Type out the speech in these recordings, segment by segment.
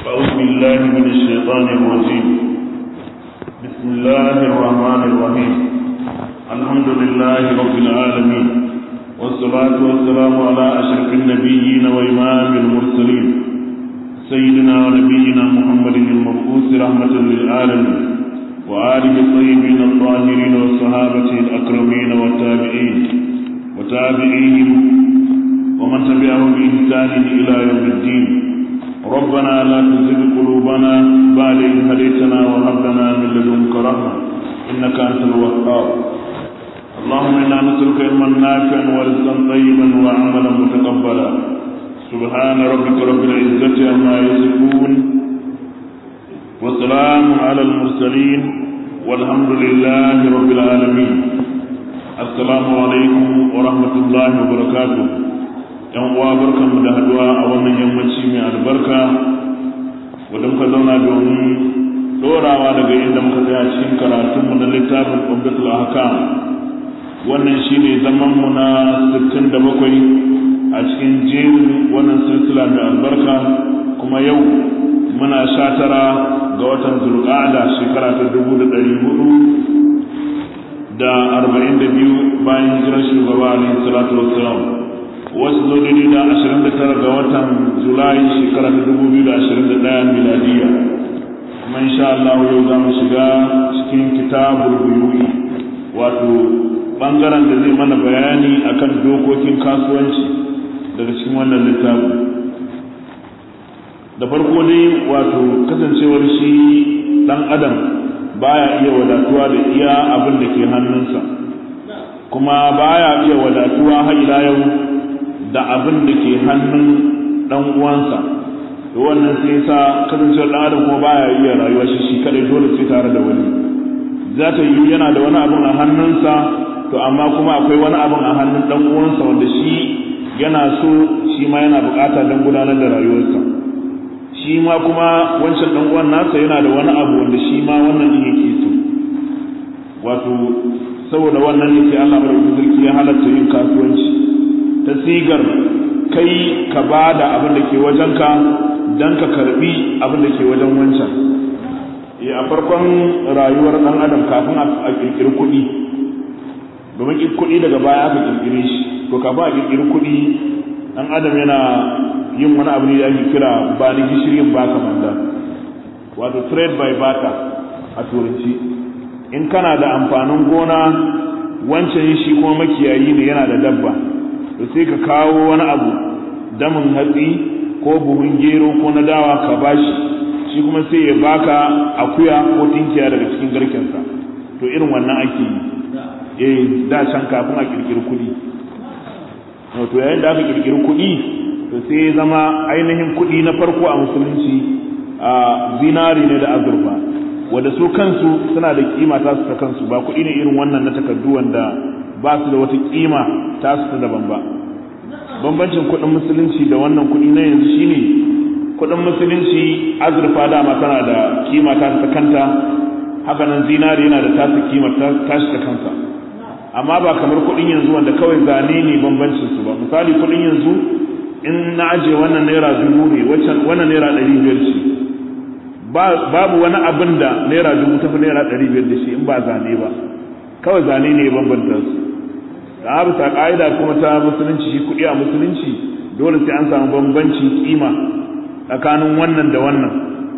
أعوذ بالله من الشيطان الرجيم بسم الله الرحمن الرحيم الحمد لله رب العالمين والصلاة والسلام على أشرف النبيين وإمام المرسلين سيدنا ونبينا محمد المبعوث رحمة للعالمين وآله الطيبين الطاهرين والصحابة الأكرمين والتابعين وتابعيهم ومن تبعهم بإحسان إلى يوم الدين ربنا لا تزغ قلوبنا بعد إذ هديتنا وهب لنا من لدنك رحمة إنك أنت الوهاب اللهم إنا نسألك علما نافعا ورزقا طيبا وعملا متقبلا سبحان ربك رب العزة عما يصفون وسلام على المرسلين والحمد لله رب العالمين السلام عليكم ورحمة الله وبركاته yan uwa barkanmu da haduwa a wannan yammaci mai albarka wadda muka zauna domin dorawa daga inda muka tsaya cikin karatunmu na littafin umdatul ahkam wannan shine zaman mu na 67 a cikin jerin wannan silsila mai albarka kuma yau muna sha tara ga watan zulqa'ada shekara ta dubu da ɗari hudu da arba'in da biyu bayan hijirar shugaba alaihi salatu wassalam wasu zo daidai da ashirin da tara ga watan julai shekara ta dubu biyu da ashirin da ɗaya miladiya kuma insha Allah yau za mu shiga cikin kitabul buyu'i wato bangaren da zai mana bayani akan dokokin kasuwanci daga cikin wannan littafin da farko dai wato kasancewar shi dan adam baya iya wadatuwa da iya abin da ke hannunsa kuma baya iya wadatuwa har ila yau da abin da ke hannun dan uwansa to wannan sai sa kasancewar dan adam kuma baya iya rayuwa shi shi kadai dole sai tare da wani za ta yi yana da wani abin a hannunsa to amma kuma akwai wani abin a hannun dan uwansa wanda shi yana so shi ma yana bukata don gudanar da rayuwarsa shi ma kuma wancan dan uwan nasa yana da wani abu wanda shi ma wannan din yake so wato saboda wannan ne sai Allah madaukakin sarki ya halatta yin kasuwanci ta sigar kai ka bada abin da ke wajenka dan ka karbi abin da ke wajen wancan a farkon rayuwar dan adam kafin a kirkiri kuɗi domin kuɗi daga baya aka kirkire shi to kafin a kirkiri kuɗi dan adam yana yin wani abu ne da ake kira ba ni gishirin ba ka manda wato trade by barter a turanci in kana da amfanin gona wancan shi kuma makiyayi ne yana da dabba to sai ka kawo wani abu damin hatsi ko buhun gero ko na dawa ka bashi shi kuma sai ya baka akuya ko tinkiya daga cikin garkensa to irin wannan ake yi eh da can kafin a kirkiri kuɗi to yayin da aka kirkiri kuɗi to sai ya zama ainihin kuɗi na farko a musulunci a zinari ne da azurfa wanda su kansu suna da kima ta su ta kansu ba kuɗi ne irin wannan na takardu wanda ba su da wata kima ta su ta daban ba bambancin kuɗin musulunci da wannan kuɗi na yanzu shine kuɗin musulunci azurfa dama tana da kima ta ta kanta haka nan zinari yana da tasa kima ta shi ta kansa amma ba kamar kuɗin yanzu wanda kawai zane ne bambancin su ba misali kuɗin yanzu in na aje wannan naira dubu ne wannan naira ɗari biyar ce babu wani abin da naira dubu tafi naira ɗari biyar da shi in ba zane ba kawai zane ne bambanta su da abu ta ƙa'ida kuma ta musulunci shi kuɗi a musulunci dole sai an samu bambancin kima tsakanin wannan da wannan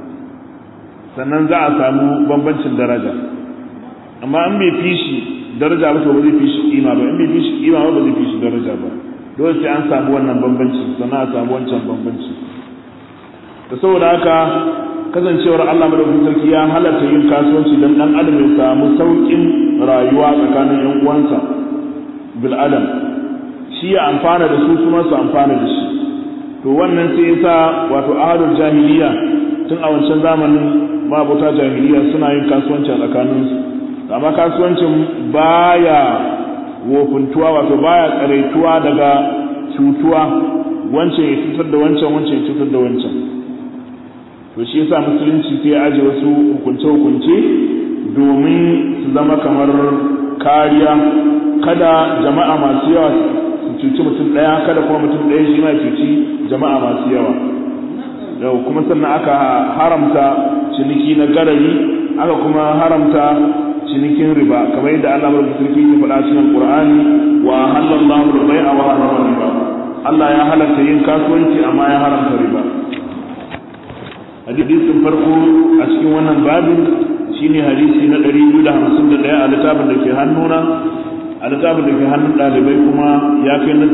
sannan za a samu bambancin daraja amma in bai fi shi daraja ba to ba zai fi shi kima ba in bai fi shi kima ba ba zai fi shi daraja ba dole sai an samu wannan bambanci sannan a samu wancan bambanci da saboda haka kasancewar Allah madaukakin sarki ya halatta yin kasuwanci don dan adam ya samu saukin rayuwa tsakanin yan uwansa bil adam shi ya amfana da su kuma su amfana da shi to wannan sai yasa wato ahadul jahiliya tun a wancan zamanin mabuta jahiliya suna yin kasuwanci a tsakaninsu amma kasuwancin baya wofintuwa wato baya tsaraituwa daga cutuwa wancan ya cutar da wancan wancan ya cutar da wancan to shi yasa musulunci sai ya aje wasu hukunce hukunce domin su zama kamar kariya kada jama'a masu yawa su cuci mutum ɗaya kada kuma mutum ɗaya shi ma cuci jama'a masu yawa yau kuma sannan aka haramta ciniki na garari aka kuma haramta cinikin riba kamar yadda Allah bar sarki ke faɗa cikin Qur'ani wa halallahu al-bai'a wa harrama riba Allah ya halatta yin kasuwanci amma ya haramta riba hadisin farko a cikin wannan babin shine hadisi na 251 a littafin da ke hannuna a littafin da ke hannun ɗalibai kuma ya kai na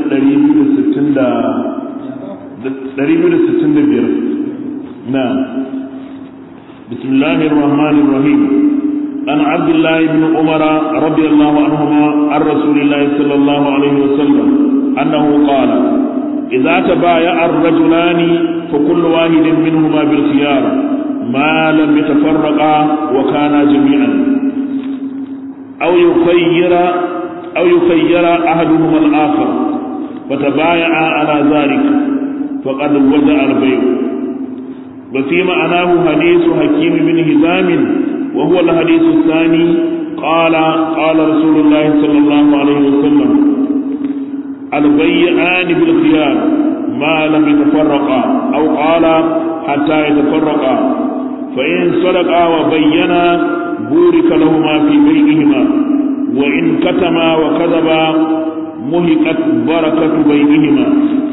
265 na bismillahir rahmanir rahim an abdullah ibn umara radiyallahu anhuma an rasulillahi sallallahu alaihi wasallam annahu qala idza tabaya'a ar-rajulani fa kullu wahidin minhuma bil khiyar ما لم يتفرقا وكانا جميعا أو يخير أو يخير أحدهما الآخر فتبايعا على ذلك فقد وجع البيع وفي معناه حديث حكيم بن هزام وهو الحديث الثاني قال قال رسول الله صلى الله عليه وسلم البيعان بالخيار ما لم يتفرقا أو قال حتى يتفرقا فإن صدقا وبينا بورك لهما في بيعهما وإن كتما وكذبا مهقت بركة بينهما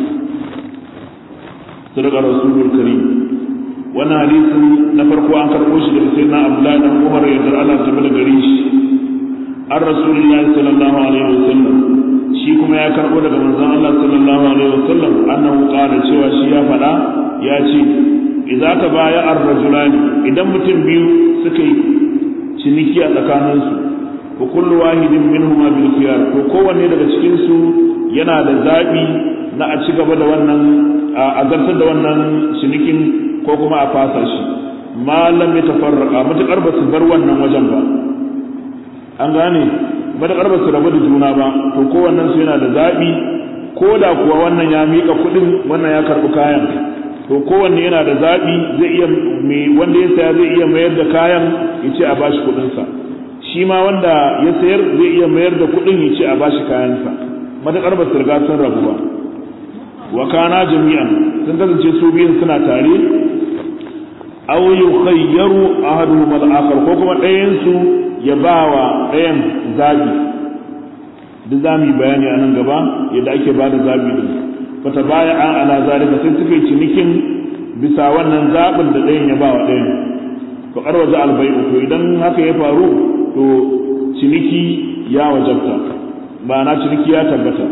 صدق رسول الكريم وانا حديث نفرق عن كربوش لسيدنا عبد الله بن عمر يدر على جبل غريش عن رسول الله صلى الله عليه وسلم shi kuma ya karbo daga manzon Allah sallallahu alaihi wasallam annahu qala cewa shi ya fada ya ce idza tabaya ar-rajulani idan mutum biyu suka yi ciniki a tsakaninsu wa kullu wahidin minhuma bil khiyar to kowanne daga cikin su yana da zabi na a ci gaba da wannan a zartar da wannan cinikin ko kuma a fasa shi malam ya tafarraka matakar ba su bar wannan wajen ba an gane matakar ba su rabu da juna ba to kowannen su yana da zabi ko da kuwa wannan ya mika kuɗin wannan ya karɓi kayan to kowanne yana da zabi zai iya mai wanda ya saya zai iya mayar da kayan ya ce a bashi kuɗinsa shi ma wanda ya sayar zai iya mayar da kuɗin ya ce a bashi kayansa matuƙar ba su riga sun rabu ba wa kana jami'an sun kasance su biyun suna tare aw yukhayyaru ahaduhum al-akhar ko kuma ɗayan su ya bawa ɗayan zabi duk zamu yi bayani a nan gaba yadda ake bada zabi din fata baya an ala zalika sai suka yi cinikin bisa wannan zabin da ɗayan ya bawa ɗayan fa qarwaja al-bai'u to idan haka ya faru to ciniki ya wajabta ma'ana ciniki ya tabbata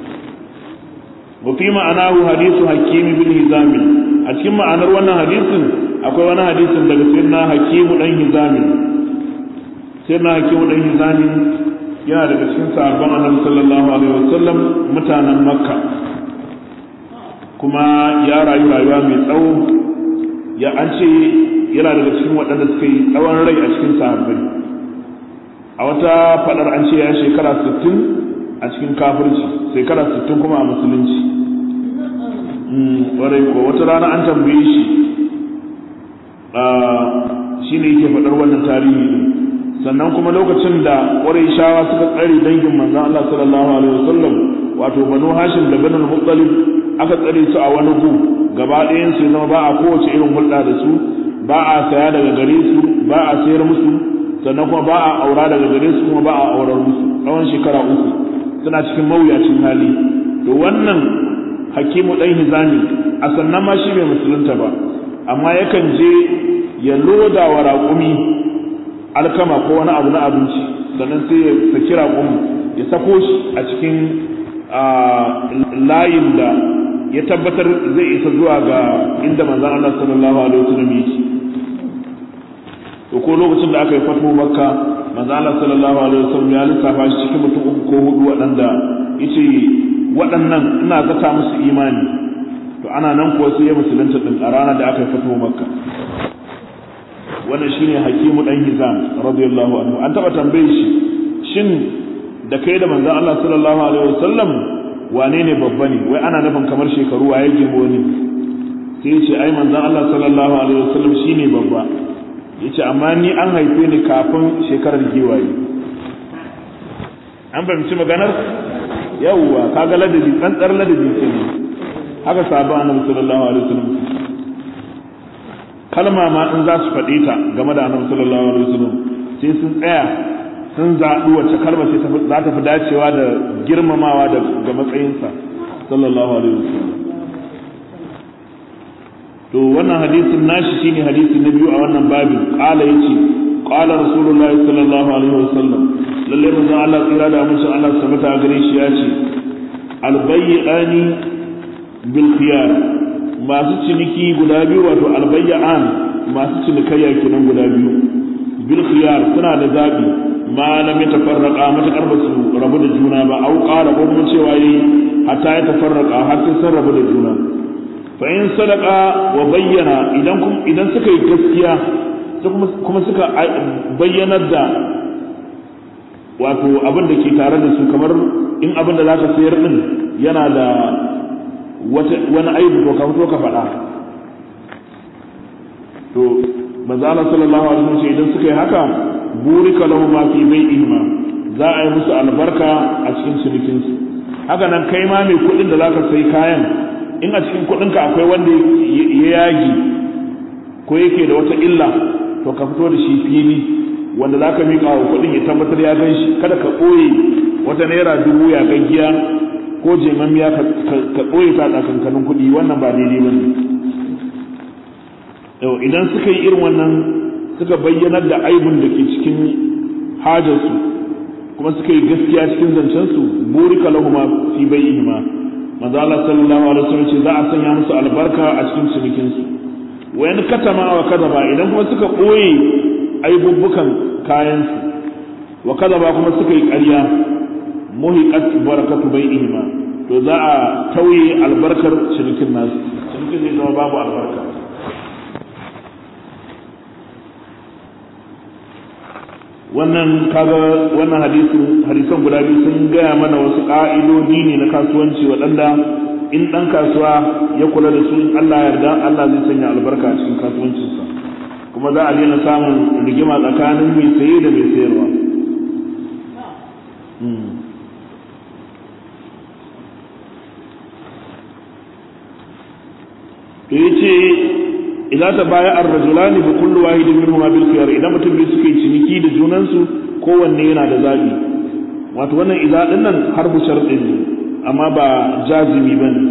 wa fi ma'anahu hadithu hakim bin hizam a cikin ma'anar wannan hadisin akwai wani hadisin daga sayyidina hakim dan hizam sayyidina hakim dan hizam yana daga cikin sahabban annabi sallallahu alaihi wasallam mutanen makka kuma ya rayu rayuwa mai tsawo ya an ce yana daga cikin waɗanda suka yi tsawon rai a cikin sahabbai a wata fadar an ce ya shekara 60 a cikin kafirci shekara 60 kuma a musulunci warai ko wata rana an tambaye shi shi ne yake faɗar wannan tarihi sannan kuma lokacin da ƙwarai shawa suka tsare dangin manzan Allah sallallahu alaihi wasallam wato banu hashim da banu muttalib aka tsare su a wani gu gaba ɗayan su zama ba a kowace irin hulɗa da su ba a saya daga gare su ba a sayar musu sannan kuma ba a aura daga gare su kuma ba a aurar musu tsawon shekara uku suna cikin mawuyacin hali to wannan hakimu ɗan hizami a sannan ma shi bai musulunta ba amma yakan je ya loda wa raƙumi alkama ko wani abu na abinci sannan sai ya saki raƙumi ya sako shi a cikin layin da ya tabbatar zai isa zuwa ga inda manzan Allah sallallahu alaihi wasallam yake to ko lokacin da aka yi fatu makka manzan Allah sallallahu alaihi wasallam ya lissafa shi cikin mutum uku ko hudu waɗanda yace waɗannan ina zata musu imani to ana nan kuwa sai ya musulunta din a ranar da aka yi fatu makka wannan shine hakimu dan hizam radiyallahu anhu an taba tambaye shi shin da kai da manzan Allah sallallahu alaihi wasallam wane ne babba ne wai ana nufin kamar shekaru waye girmo ne sai ya ce ai manzon Allah sallallahu alaihi wasallam shine babba yace amma ni an haife ni kafin shekarar giwaye an fahimci maganar yawwa kaga ladabi tsantsar ladabi kenan haka sabon annabi sallallahu alaihi wasallam kalma ma in za su faɗe ta game da annabi sallallahu alaihi wasallam sai sun tsaya sun zaɓi wacce kalma ce za ta fi dacewa da girmamawa da ga matsayinsa sallallahu alaihi wasallam to wannan hadisin nashi shine hadisi na biyu a wannan babin qala yace qala rasulullahi sallallahu alaihi wasallam lalle manzo Allah tsira da musu Allah sabata gare shi yace albayyani bil khiyar masu ciniki guda biyu wato albayyan masu cinikayya kenan guda biyu bil khiyar suna da zabi ma lam yatafarraqa matakar ba su rabu da juna ba au qala ko mun cewa yi hatta ya tafarraqa har sai sun rabu da juna fa in sadaqa wa bayyana idan idan suka yi gaskiya kuma suka bayyanar da wato abin da ke tare da su kamar in abin da zaka sayar din yana da wani aibu ko ka fito ka faɗa to manzo Allah sallallahu alaihi wasallam idan suka yi haka burika lahu ma fi bai'ihima za a yi musu albarka a cikin cinikin su haka nan kai ma mai kuɗin da zaka sai kayan in a cikin kuɗin ka akwai wanda ya yagi ko yake da wata illa to ka fito da shi fili wanda zaka miƙa wa kuɗin ya tabbatar ya gan shi kada ka ɓoye wata naira dubu ya gaggiya ko jemammiya ka ɓoye ta tsakankanin kuɗi wannan ba daidai ba ne yau idan suka yi irin wannan suka bayyanar da aibun da ke cikin hajarsu kuma suka yi gaskiya cikin zancensu burika lahuma fi bai'ihima manzo Allah sallallahu alaihi wasallam ce za a sanya musu albarka a cikin cinikin su wayan katama wa kadaba idan kuma suka ɓoye aibubbukan kayan su wa kadaba kuma suka yi ƙarya muhiqat barakatu bai'ihima to za a tauye albarkar cinikin nasu cinikin zai zama babu albarka wannan kaga wannan hadisin hadisan guda biyu sun gaya mana wasu ƙa'idodi ne na kasuwanci waɗanda in ɗan kasuwa ya kula da su in Allah yarda Allah zai sanya albarka a cikin kasuwancinsa kuma za a daina samun rigima tsakanin mai saye da mai sayarwa to yace idza tabaya ar-rajulani bi kulli wahidin minhuma bil khiyar idan mutum biyu suka yi ciniki da junansu kowanne yana da zabi wato wannan idza din nan harbu sharɗin ne amma ba jazimi bane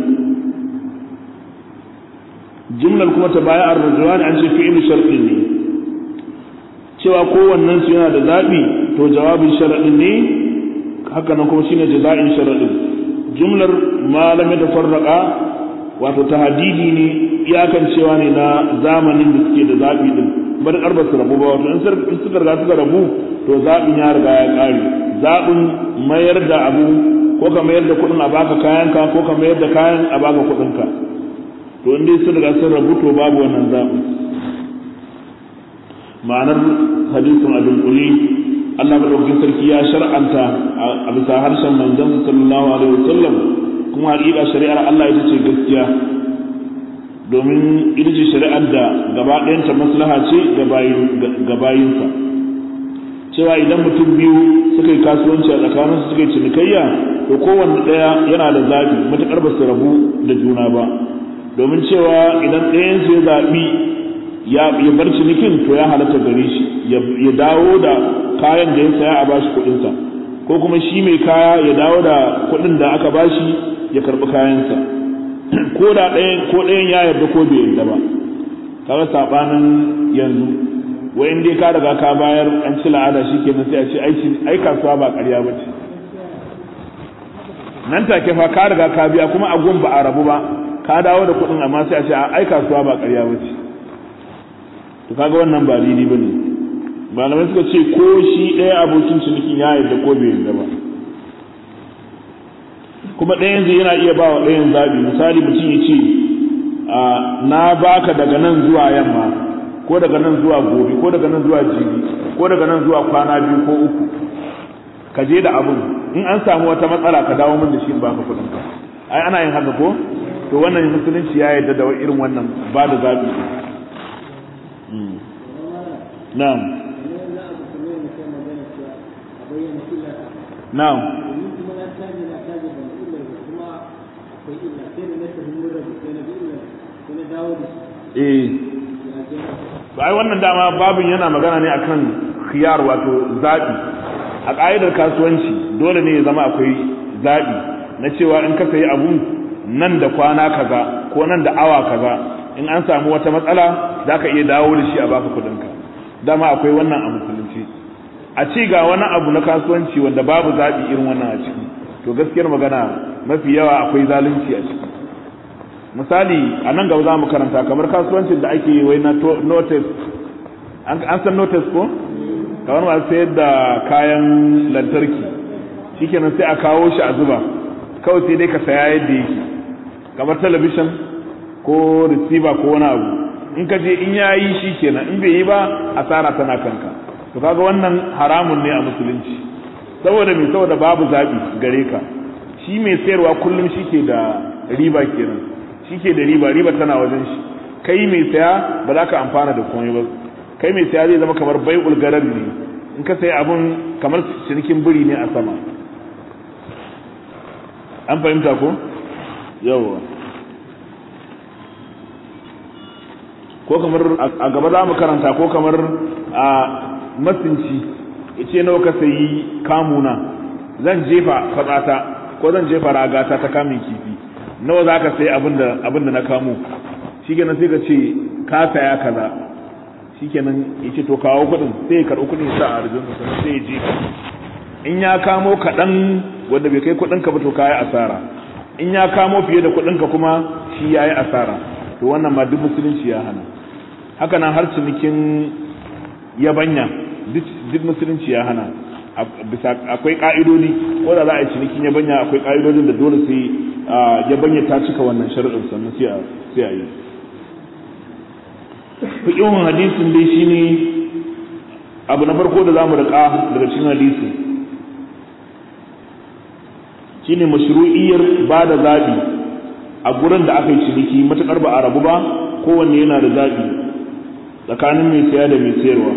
jumlar kuma tabaya ar-rajulani an ce fi'il sharɗin ne cewa kowannen su yana da zabi to jawabin sharadin ne haka nan kuma shine jaza'in sharadin jumlar ma lam yatafarraqa wato tahdidi ne iyakan cewa ne na zamanin da suke da zaɓi din bar karba su rabu ba wato in suka riga suka rabu to zaɓin ya riga ya ƙare zaɓin mayar da abu ko ka mayar da kuɗin a baka kayanka ko ka mayar da kayan a baka kuɗinka to in dai sun riga sun rabu to babu wannan zaɓin ma'anar hadisin abin kuli Allah madaukakin sarki ya shar'anta a bisa harshen manzon sallallahu alaihi wasallam kuma haƙiƙa shari'ar Allah ita ce gaskiya domin ita ce shari'ar da gaba ɗayanta maslaha ce ga bayinsa cewa idan mutum biyu suka yi kasuwanci a tsakaninsu suka yi cinikayya to kowanne ɗaya yana da zaɓi matuƙar ba su rabu da juna ba domin cewa idan ɗayansu ya zaɓi ya bar cinikin to ya halatta gare shi ya dawo da kayan da ya saya a bashi kuɗinsa ko kuma shi mai kaya ya dawo da kuɗin da aka bashi ya karɓi kayansa ko da ɗayan ko ɗayan ya yarda ko bai yarda ba kaga sabanin yanzu wayan dai ka riga ka bayar an ci la'ada shikenan sai a ce aiki ai kasuwa ba ƙarya ba ce nan take fa ka riga ka biya kuma a gun ba a rabu ba ka dawo da kuɗin amma sai a ce ai kasuwa ba ƙarya ba ce to kaga wannan ba daidai ba ne malamai suka ce ko shi ɗaya abokin cinikin ya yarda ko bai yarda ba kuma ɗayan zai yana iya ba wa ɗayan zabi misali mutum ya ce na baka daga nan zuwa yamma ko daga nan zuwa gobe ko daga nan zuwa jibi ko daga nan zuwa kwana biyu ko uku ka je da abun in an samu wata matsala ka dawo min da shi in baka kuɗin ka ai ana yin haka ko to wannan musulunci ya yarda da irin wannan ba da zabi na'am na'am akwai illa sai da na tafi mun rabu sai na bi illa sai na dawo da shi eh ya to ai wannan dama babin yana magana ne akan khiyar wato zabi a ƙa'idar kasuwanci dole ne ya zama akwai zabi na cewa in ka sayi abu nan da kwana kaza ko nan da awa kaza in an samu wata matsala za ka iya dawo da shi a baka kuɗinka dama akwai wannan a musulunci a ci ga wani abu na kasuwanci wanda babu zaɓi irin wannan a ciki to gaskiyar magana mafi yawa akwai zalunci a ciki misali a nan gaba za mu karanta kamar kasuwancin da ake wai na notice an san notice ko kamar masu sayar da kayan lantarki shikenan sai a kawo shi a zuba kawai sai dai ka saya yadda yake kamar talabishin ko receiver ko wani abu in ka je in yayi shi kenan in bai yi ba asara tana kanka to kaga wannan haramun ne a musulunci saboda me saboda babu zabi gare ka shi mai sayarwa kullum shi ke da riba kenan shi ke da riba riba tana wajen shi kai mai saya ba za ka amfana da komai ba kai mai saya zai zama kamar bai ulgarar ne in ka sayi abun kamar cinikin biri ne a sama an fahimta ko yawa ko kamar a gaba za mu karanta ko kamar a masinci ya ce nawa ka sayi kamuna zan jefa fatsata ko zan jefa ragata ta kamun kifi nawa za ka sayi abin da na kamo shi kenan sai ka ce ka saya kaza shi kenan ya ce to kawo kuɗin sai ya karɓi kuɗin sa a arzikin sa sai ya jefa in ya kamo kaɗan wanda bai kai kuɗinka ba to ka yi asara in ya kamo fiye da kuɗinka kuma shi ya yi asara to wannan ma duk musulunci ya hana haka nan har cinikin yabanya duk musulunci ya hana bisa akwai ka'idodi ko da za a yi cinikin yabanya akwai ka'idodin da dole sai yabanya ta cika wannan sharuɗin sannan sai a sai a yi fiqhun hadisin dai shine abu na farko da zamu rika daga cikin hadisi shine mashru'iyyar ba da zabi a gurin da aka yi ciniki matukar ba a rabu ba kowanne yana da zabi tsakanin mai siya da mai sayarwa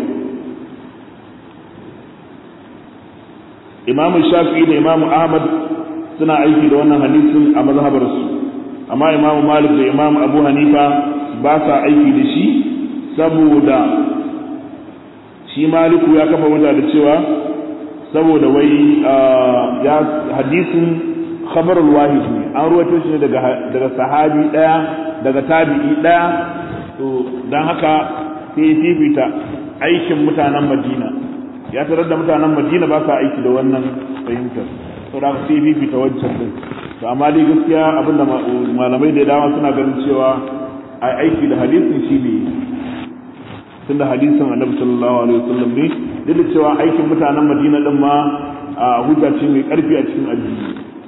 imamu shafi'i da imamu ahmad suna aiki da wannan hadisin a mazhabarsu amma imamu malik da imamu abu hanifa ba sa aiki da shi saboda shi maliku ya kafa wajen da cewa saboda wai ya hadisin khabarul wahid ne an ruwaito shi daga daga sahabi daya daga tabi'i daya to dan haka sai ya fifita aikin mutanen Madina ya tarar da mutanen Madina ba sa aiki da wannan fahimtar to da sai ya fifita wancan din to amma dai gaskiya abinda malamai da dama suna ganin cewa ai aiki da hadisin shi ne tunda hadisin Annabi sallallahu alaihi wasallam ne duk da cewa aikin mutanen Madina din ma a hujja ce mai karfi a cikin addini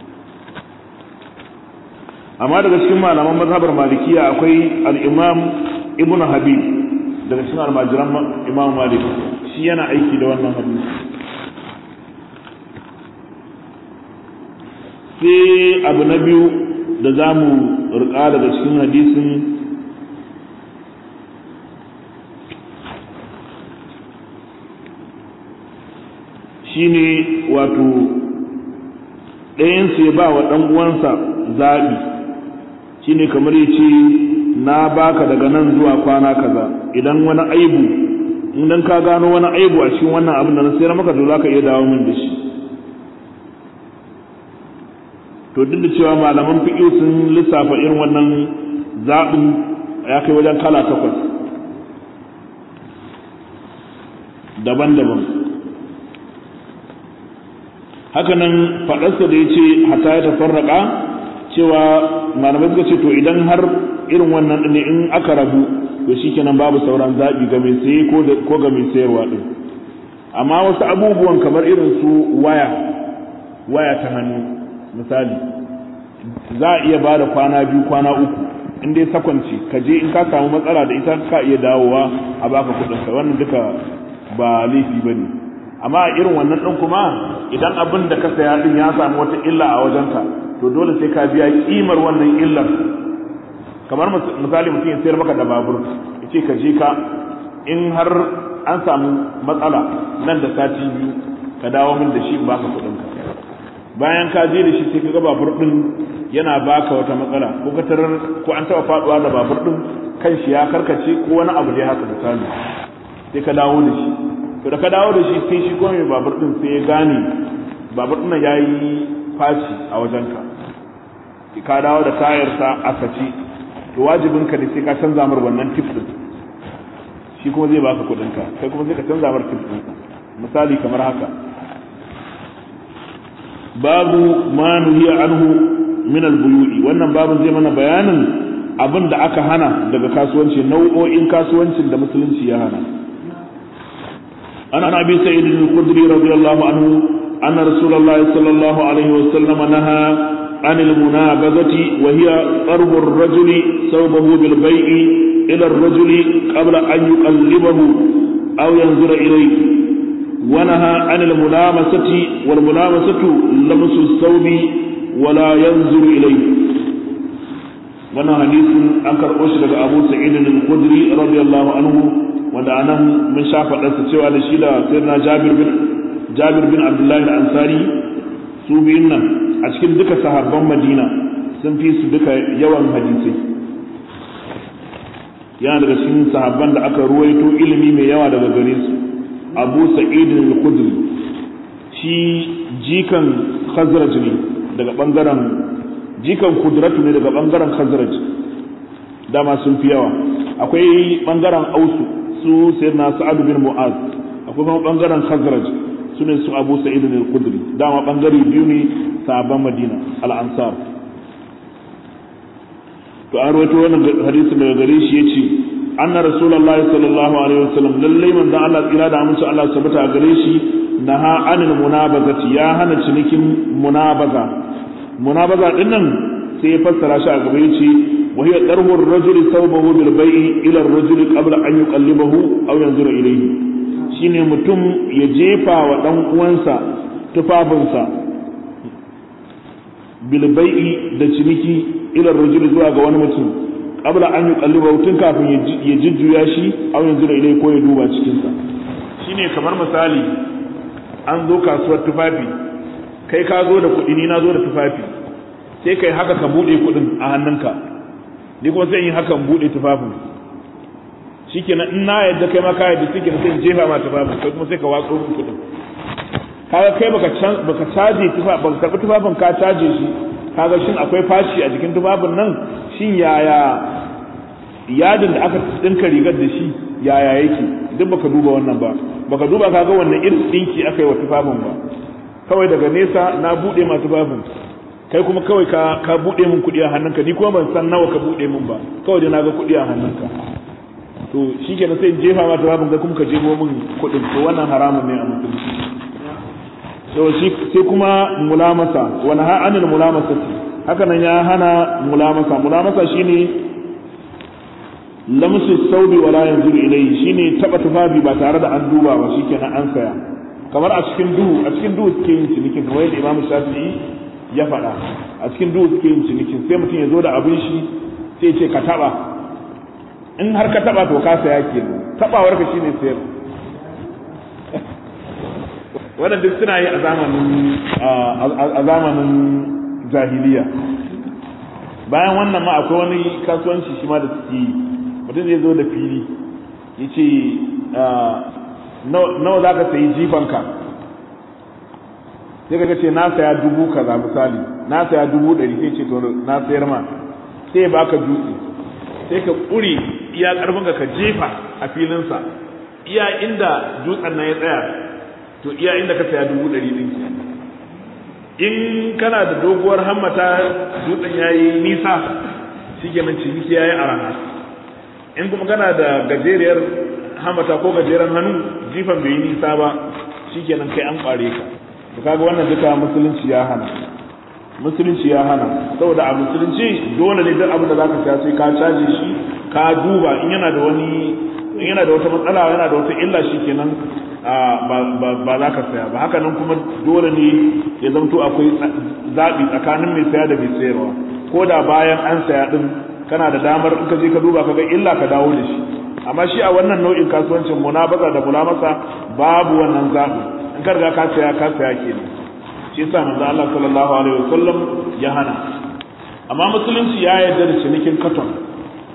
amma daga cikin malaman mazhabar malikiya akwai al-imam ibn habib daga cikin almajiran imam malik shi yana aiki da wannan hadisi sai abu na biyu da za mu rika daga cikin hadisin shine wato ɗayansu ya ba wa ɗan uwansa zaɓi shine kamar ya ce na baka daga nan zuwa kwana kaza idan wani aibu idan ka gano wani aibu a cikin wannan abin da na sayar maka to zaka iya dawo min da shi to duk da cewa malaman fiqh sun lissafa irin wannan zaɓin ya kai wajen kala takwas daban-daban hakanan faɗarsa da ya ce hata ya tafarraka cewa malamai suka ce to idan har irin wannan ne in aka rabu to shikenan babu sauran zaɓi ga mai saye ko ga mai sayarwa ɗin amma wasu abubuwan kamar irin su waya waya ta hannu misali za a iya ba da kwana biyu kwana uku in dai sakwanci ka je in ka samu matsala da ita ka iya dawowa a baka kuɗinka wannan duka ba laifi ba ne amma a irin wannan ɗin kuma idan abin da ka saya ɗin ya samu wata illa a wajenka to dole sai ka biya kimar wannan illar kamar misali mutum ya sayar maka da babur ya ce ka je ka in har an samu matsala nan da sati biyu ka dawo min da shi in baka kuɗin ka bayan ka je da shi sai ka ga babur ɗin yana baka wata matsala ko ka tarar ko an taɓa faɗuwa da babur ɗin kan shi ya karkace ko wani abu dai haka misali sai ka dawo da shi to da ka dawo da shi sai shi kuma mai babur din sai ya gane babur din ya yi faci a wajenka ka dawo da tayarsa a sace to wajibin ka ne sai ka canza mar wannan tip din shi kuma zai baka kudin ka kai kuma sai ka canza mar tip din misali kamar haka babu ma nuhiya anhu min al-buyu'i wannan babun zai mana bayanin abin da aka hana daga kasuwanci nau'o'in kasuwancin da musulunci ya hana an abi sa'id al-khudri radiyallahu anhu anna rasulullah sallallahu alaihi wa sallam naha عن المنابذة وهي ضرب الرجل ثوبه بالبيع إلى الرجل قبل أن يقلبه أو ينظر إليه ونهى عن الملامسة والملامسة لمس الثوب ولا ينظر إليه wannan hadisin an karɓo shi daga Abu Sa'id al-Khudri radiyallahu anhu wanda anan mun sha faɗarsa cewa da shi da sayyidina Jabir bin Jabir bin Abdullah al-Ansari su biyun nan a cikin duka sahabban Madina sun fi su duka yawan hadisai yana daga cikin sahabban da aka ruwaito ilimi mai yawa daga gare su Abu Sa'id al-Khudri shi jikan Khazraj ne daga bangaren jikan kudratu ne daga bangaren khazraj dama sun fi yawa akwai bangaren ausu su sayyidina sa'ad bin mu'az akwai kuma bangaren khazraj su ne su abu sa'id bin al-khudri dama bangare biyu ne sahabban madina al-ansar to an rawaito wannan hadisin daga gare shi yace anna rasulullahi sallallahu alaihi wasallam lallai manzon Allah tsira da amince Allah sabata a gare shi naha anil munabazati ya hana cinikin munabaza munabaza din nan sai ya fassara shi a gaba yace wa hiya darbu ar-rajuli thawbahu bil bai'i ila ar-rajuli qabla an yuqallibahu aw yanzura ilayhi shine mutum ya jefa wa dan uwansa tufafinsa bil bai'i da ciniki ila ar-rajuli zuwa ga wani mutum qabla an yuqallibahu tun kafin ya jujjuya shi aw yanzura ilayhi ko ya duba cikin sa shine kamar misali an zo kasuwar tufafi kai ka zo da kuɗi ni na zo da tufafi sai kai haka ka buɗe kuɗin a hannunka ni kuma sai in haka buɗe tufafin shikenan in na yadda kai ma ka yadda sai sai in jefa ma tufafin kai kuma sai ka watso min kuɗin kaga kai baka can baka caje tufafin baka karɓi tufafin ka caje shi kaga shin akwai fashi a jikin tufafin nan shin yaya yadin da aka dinka rigar da shi yaya yake duk baka duba wannan ba baka duba kaga wannan irin dinki aka yi wa tufafin ba kawai daga nesa na bude masu babin kai kuma kawai ka ka bude min kudi a hannunka ni kuma ban san nawa ka bude min ba kawai da naga kudi a hannunka to shikenan sai in jefa ma ta babin kai kuma ka jefo min kudin to wannan haramun ne a musulunci to shi sai kuma mulamasa wani ha anil mulamasa haka nan ya hana mulamasa mulamasa shine lamsu saudi wala yanzuru ilayhi shine taba tufafi ba tare da an duba ba shikenan an saya kamar a cikin duhu a cikin duhu suke yin cinikin kamar yadda imamu shafi'i ya faɗa a cikin duhu suke yin cinikin sai mutum ya zo da abin shi sai ce ka taɓa in har ka taɓa to ka saya ke taɓawar ka shine sayar wannan duk suna yi a zamanin a zamanin jahiliya bayan wannan ma akwai wani kasuwanci shi ma da suke yi mutum zai zo da fili ya ce nawa za ka sayi jifanka sai ka ce na saya dubu kaza misali na saya dubu ɗari sai ce to na sayar ma sai ba ka dutse sai ka ƙuri iya ƙarfinka ka jefa a filinsa iya inda dutsen nan ya tsaya to iya inda ka saya dubu ɗari ɗin in kana da doguwar hammata dutsen ya yi nisa shi kenan ciniki ya yi araha in kuma kana da gajeriyar hamata ko gajeren hannu jifan bai yi nisa ba shikenan kai an kware ka to kaga wannan duka musulunci ya hana musulunci ya hana saboda a musulunci dole ne duk abin da zaka saya sai ka caje shi ka duba in yana da wani in yana da wata matsala yana da wata illa shikenan ba za ka saya ba haka nan kuma dole ne ya zamto akwai zaɓi tsakanin mai saya da mai sayarwa ko da bayan an saya din kana da damar in ka je ka duba ka ga illa ka dawo da shi amma shi a wannan nau'in kasuwancin munabaza da mulamasa babu wannan zaɓi in ka riga ka saya ka saya kenan shi yasa manzo Allah sallallahu alaihi wasallam ya hana amma musulunci ya yarda da cinikin katon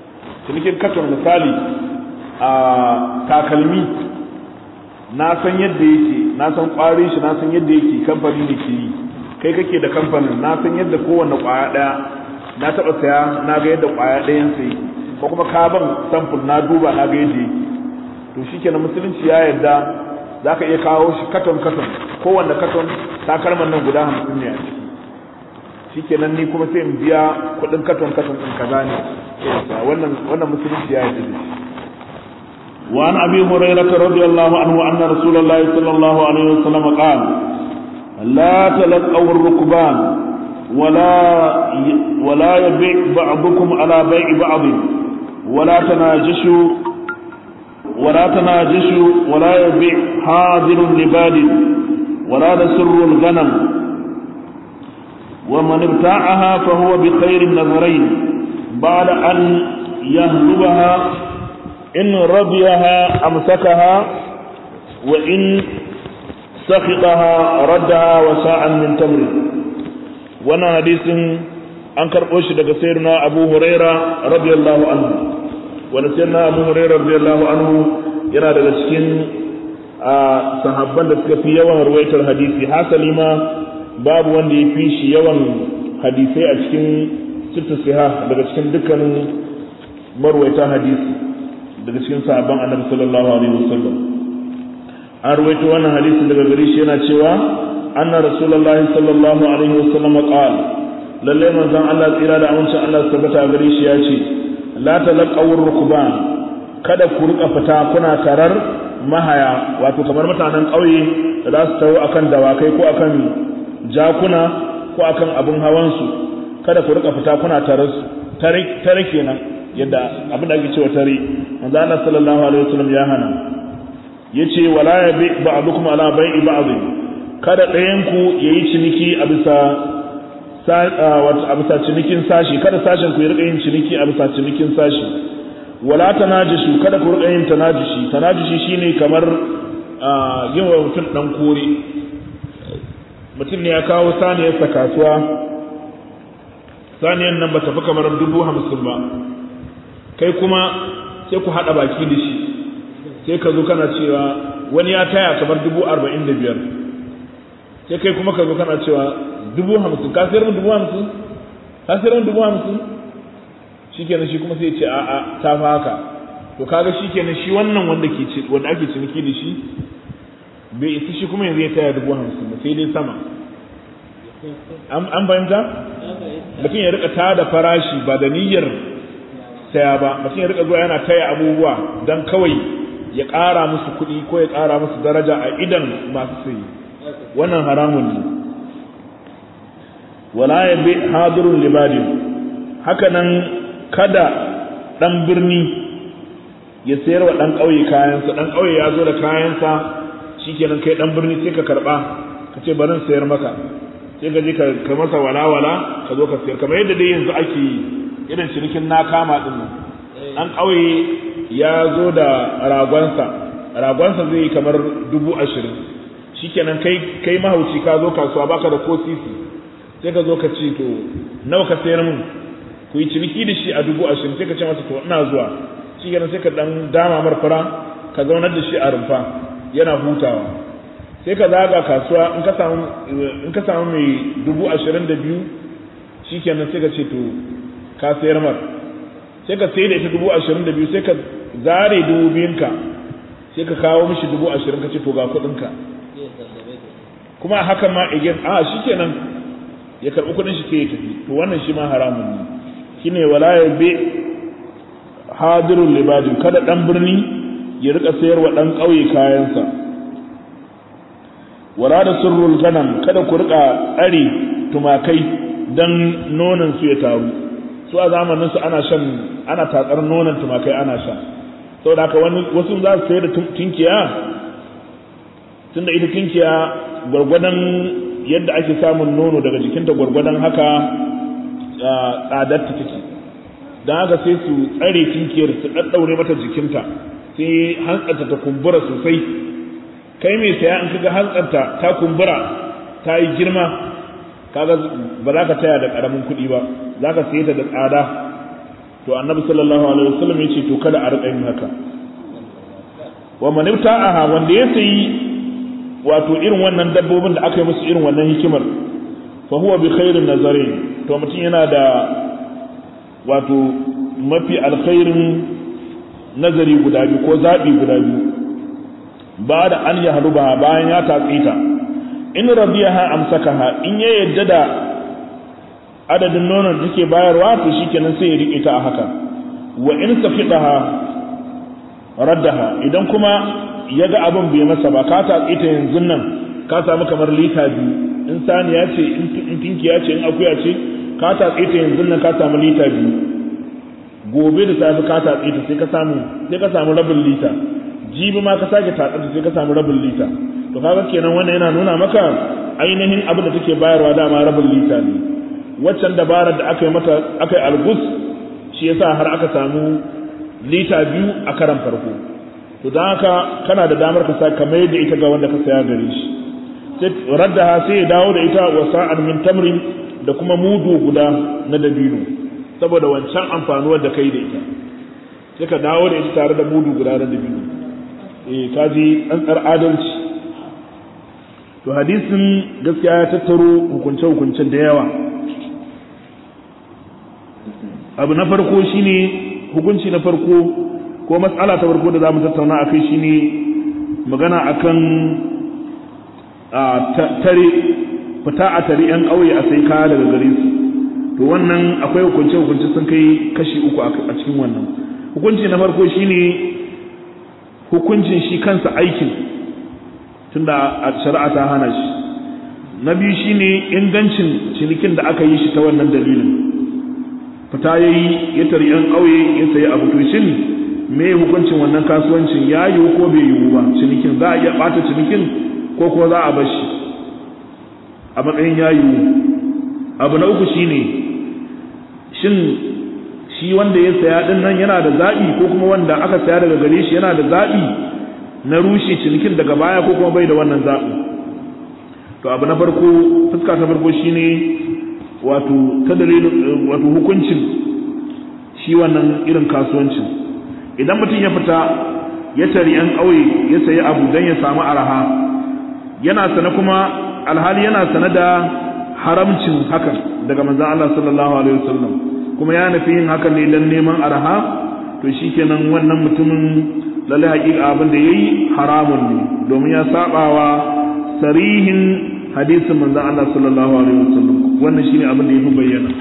cinikin katon misali a takalmi na san yadda yake na san kwarin shi na san yadda yake kamfani ne ke yi kai kake da kamfanin na san yadda kowanne kwaya daya na taba saya na ga yadda kwaya dayan sai ko kuma ka ban sample na duba na ga yadda yake to shikenan musulunci ya yarda zaka iya kawo shi katon katon kowanne katon takalman nan guda hamsin ne a ciki shikenan ni kuma sai in biya kuɗin katon katon ɗin kaza ne wannan wannan musulunci ya yarda da shi وعن ابي هريره رضي الله عنه ان رسول الله صلى الله عليه وسلم قال لا تلقوا الركبان ولا ولا يبيع بعضكم على بيع بعض ولا تناجشوا ولا تناجشوا ولا يبيع حاضر لباد ولا تسر الغنم ومن ابتاعها فهو بخير النظرين بعد أن يهلبها إن رضيها أمسكها وإن سخطها ردها وساعا من تمر وانا حديث أنكر أوش دك سيرنا أبو هريرة رضي الله عنه وانا سيرنا أبو هريرة رضي الله عنه yana daga cikin sahabban da suka fi yawan ruwaitar hadisi hasali ma babu wanda ya fi shi yawan hadisai a cikin sittu siha daga cikin dukkanin marwaita hadisi daga cikin sahabban annabi sallallahu alaihi wasallam an ruwaito wannan hadisi daga gare shi yana cewa anna rasulullahi sallallahu alaihi wasallam qala lalle manzon Allah tsira da amincin Allah tabbata gare shi ya ce la talaqawur rukban kada ku rika fita kuna tarar mahaya wato kamar mutanen ƙauye da za su tawo akan dawakai ko akan jakuna ko akan abin hawansu kada ku rika fita kuna tarar su tare kenan yadda abin da ake cewa tare manzo Allah sallallahu alaihi wasallam ya hana yace wala yabi ba'dukum ala bai'i ba'd kada ɗayan ku yayi ciniki a bisa wato a bisa cinikin sashi kada sashen ku ya rika yin ciniki a bisa cinikin sashi wala tanajishu kada ku rika yin tanajishi tanajishi shine kamar yin wa mutum dan kore mutum ne ya kawo saniyarsa kasuwa saniyar nan ba ta fi kamar dubu hamsin ba kai kuma sai ku haɗa baki da shi sai ka zo kana cewa wani ya taya kamar dubu arba'in da biyar sai kai kuma ka zo kana cewa dubu hamsin ka sayar min dubu hamsin ka sayar min dubu hamsin shikenan shi kuma sai ya ce a'a ta fa haka to kaga shikenan shi wannan wanda ke ci wanda ake ciniki da shi bai isa shi kuma yanzu ya taya dubu hamsin ba sai dai sama an fahimta mutum ya rika tada farashi ba da niyyar saya ba mutum ya rika zuwa yana taya abubuwa don kawai ya ƙara musu kuɗi ko ya ƙara musu daraja a idan masu sayi wannan haramun ne wala ya bi hadirun libadin hakanan kada ɗan birni ya sayar wa ɗan ƙauye kayansa ɗan ƙauye ya zo da kayansa shikenan kai ɗan birni sai ka karɓa ka ce barin sayar maka sai ka je ka masa walawala ka zo ka sayar kamar yadda dai yanzu ake yi irin cinikin na kama din nan ɗan ƙauye ya zo da ragonsa ragonsa zai yi kamar dubu ashirin shikenan kai kai mahauci ka zo kasuwa baka da ko sisi sai ka zo ka ce to nawa ka sayar min ku yi ciniki da shi a dubu ashirin sai ka ce masa to ina zuwa shikenan sai ka dan dama marfara ka zaunar da shi a rumfa yana hutawa sai ka zaga kasuwa in ka samu in ka samu mai dubu ashirin da biyu shikenan sai ka ce to ka sayar mar sai ka sai da ita dubu ashirin da biyu sai ka zare dubu biyunka sai ka kawo mishi dubu ashirin ka ce to ga kuɗinka kuma a hakan ma again a shikenan ya karɓi kuɗin shi sai ya tafi to wannan shi ma haramun ne shine wala ya bi hadirul libadin kada dan birni ya rika sayarwa dan ƙauye kayansa wala da sirrul ganam kada ku rika tsare tumakai dan nonon su ya taru su a zamanin su ana shan ana tatsar nonon tumakai ana sha saboda haka wani wasu za su sayar da tinkiya tunda ita tinkiya gwargwadon yadda ake samun nono daga jikinta gwargwadon haka tsadar ta take don haka sai su tsare tinkiyar su ɗaɗɗaure mata jikinta sai hantsarta ta kumbura sosai kai mai saya in kaga hantsarta ta kumbura ta yi girma kaga ba za ka taya da ƙaramin kuɗi ba za ka saye ta da tsada to annabi sallallahu alaihi wasallam ya ce to kada a riƙa yin haka wa man ibta'aha wanda ya sayi wato irin wannan dabbobin da aka yi musu irin wannan hikimar fa huwa bi khairin nazarin to mutum yana da wato mafi alkhairin nazari guda biyu ko zaɓi guda biyu ba da an ya haruba bayan ya tatsi ta in radiyaha amsakaha in ya yadda da adadin nonon da take bayarwa to shikenan sai ya rike ta a haka wa in safidaha raddaha idan kuma ya ga abin bai masa ba ka tatsi ta yanzu nan ka samu kamar lita biyu in saniya ce in tinkiya ce in akuya ce ka tatsi ta yanzu nan ka samu lita biyu gobe da safe ka tatsi ta sai ka samu sai ka samu rabin lita jibi ma ka sake tatsi ta sai ka samu rabin lita to kaga kenan wannan yana nuna maka ainihin abin da take bayarwa dama rabin lita ne waccan dabarar da aka yi mata aka yi algus shi yasa har aka samu lita biyu a karan farko to don haka kana da damar ka sa ka mai da ita ga wanda ka saya gare shi sai raddaha sai ya dawo da ita wa sa'an min tamrin da kuma mudu guda na dabino saboda wancan amfanuwar da kai da ita sai ka dawo da ita tare da mudu guda na dabino eh ka ji tsantsar adalci to hadisin gaskiya ya tattaro hukunce-hukuncen da yawa abu na farko shine hukunci na farko ko matsala ta farko da za mu tattauna a kai shine magana akan tare fita a tare 'yan ƙauye a sai kaya daga gare su to wannan akwai hukunce-hukunce sun kai kashi uku a cikin wannan hukunci na farko shine hukuncin shi kansa aikin tunda a shari'a ta hana shi na biyu shine ingancin cinikin da aka yi shi ta wannan dalilin fita ya yi ya tari yan ƙauye ya sayi abu to shin me hukuncin wannan kasuwancin ya yiwu ko bai yiwu ba cinikin za a iya ɓata cinikin ko ko za a bashi a matsayin ya yiwu abu na uku shine shin shi wanda ya saya din nan yana da zaɓi ko kuma wanda aka saya daga gare shi yana da zaɓi na rushe cinikin daga baya ko kuma bai da wannan zaɓi to abu na farko fuska ta farko shine wato ta dalilin wato hukuncin shi wannan irin kasuwancin idan mutum ya fita ya tari yan ƙauye ya sayi abu don ya samu araha yana sana kuma alhali yana sana da haramcin hakan daga manzon Allah sallallahu alaihi wasallam kuma ya nufi yin hakan ne don neman araha to shikenan wannan mutumin lalle haƙiƙa abin da yayi haramun ne domin ya sabawa sarihin hadisin manzon Allah sallallahu alaihi wasallam wannan shine abin da yafi bayyana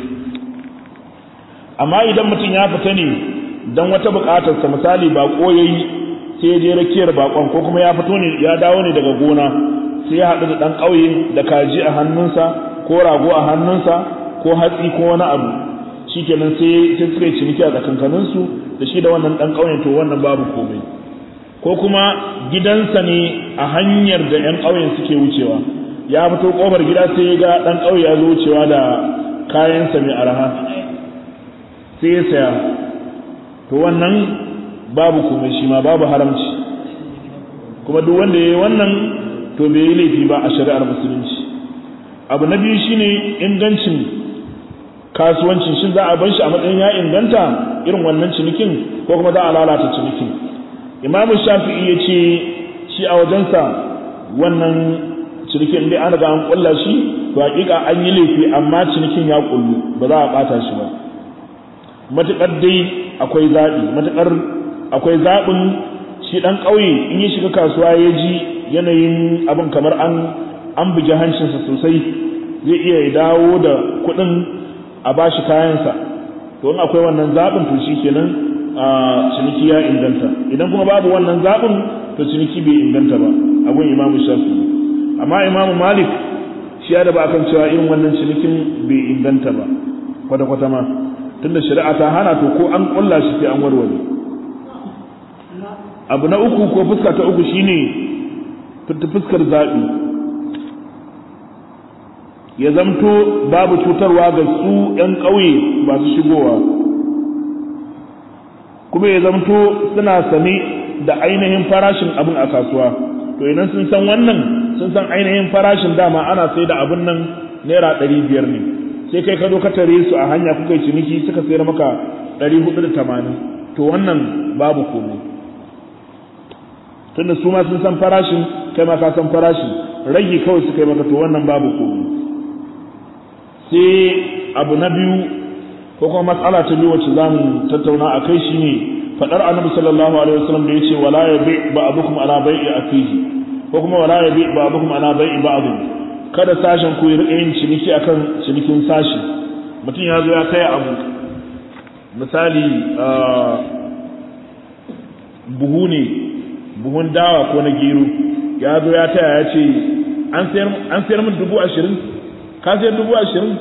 amma idan mutum ya fita ne dan wata buƙatar sa misali bako yayi sai ya je rakiyar bakon ko kuma ya fito ne ya dawo ne daga gona sai ya haɗu da ɗan ƙauye da kaji a hannunsa ko rago a hannunsa ko hatsi ko wani abu shikenan sai sai suka yi ciniki a tsakankaninsu da shi da wannan ɗan ƙauyen to wannan babu komai ko kuma gidansa ne a hanyar da 'yan ƙauyen suke wucewa ya fito ƙofar gida sai ya ga ɗan ƙauye ya zo wucewa da kayansa mai araha sai ya saya to wannan babu komai shi ma babu haramci kuma duk wanda ya yi wannan to bai yi laifi ba a shari'ar musulunci abu na biyu shine ingancin kasuwancin shin za a bar shi a matsayin ya inganta irin wannan cinikin ko kuma za a lalata cinikin imamu shafi'i ya ce shi a wajensa wannan cinikin dai an riga an kulla shi to hakika an yi laifi amma cinikin ya kullu ba za a bata shi ba matukar dai akwai zaɓi matukar akwai zaɓin shi ɗan ƙauye in ya shiga kasuwa ya ji yanayin abin kamar an an bugi hancinsa sosai zai iya dawo da kuɗin a bashi kayansa to in akwai wannan zaɓin to shi kenan a ciniki ya inganta idan kuma babu wannan zaɓin to ciniki bai inganta ba abun imamu shafi amma imamu malik shi ya da ba kan cewa irin wannan cinikin bai inganta ba kwata-kwata ma tunda shari'a ta hana to ko an kulla shi sai an warware abu na uku ko fuska ta uku shine fuskar zaɓi ya zamto babu cutarwa ga su 'yan ƙauye masu shigowa kuma ya zamto suna sane da ainihin farashin abin a kasuwa to idan sun san wannan sun san ainihin farashin dama ana sai da abin nan naira ɗari biyar ne sai kai ka zo ka tare su a hanya kuka yi ciniki suka sayar maka ɗari hudu da tamanin to wannan babu komai tunda su ma sun san farashin kai ma ka san farashin rage kawai suka yi maka to wannan babu komai sai abu na biyu ko kuma matsala ta biyu wacce za mu tattauna a kai shi ne faɗar annabi sallallahu alaihi wasallam da ya ce wala ya bi ba'dukum ala bai'i akihi ko kuma wala ya bi ba'dukum ala bai'i ba'd kada sashen ku rika yin ciniki akan cinikin sashi mutum ya zo ya kai abu misali buhu ne buhun dawa ko na gero ya zo ya taya ya ce an sayar min dubu ashirin ka sayar dubu ashirin